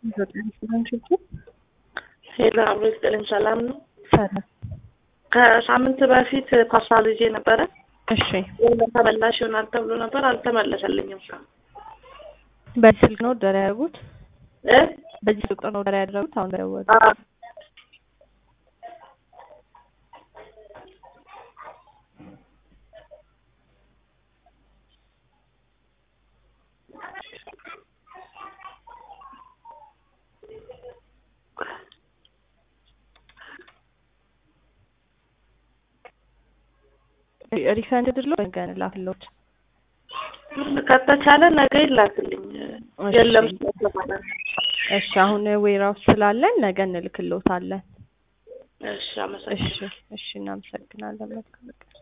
ሄሎ አብሮ ይስጥልኝ። ሰላም ነው? ሰላም። ከሳምንት በፊት ፓስታ ልጄ ነበረ። እሺ፣ ተመላሽ ይሆናል ተብሎ ነበር፣ አልተመለሰልኝም። በዚህ ስልክ ነው ኦርደር ያደረጉት? እ በዚህ ስልክ ነው ኦርደር ያደረጉት? አሁን ደወሉ። አዎ ሪፈንድ ድሎ ገን ላክሎት ከተቻለ ነገ ይላክልኝ። የለም ስለተባለ እሺ፣ አሁን ዌራውስ ስላለን ነገ እንልክሎታለን። እሺ፣ እሺ፣ አመሰግናለሁ። እሺ፣ እናመሰግናለን። መልካም ቀን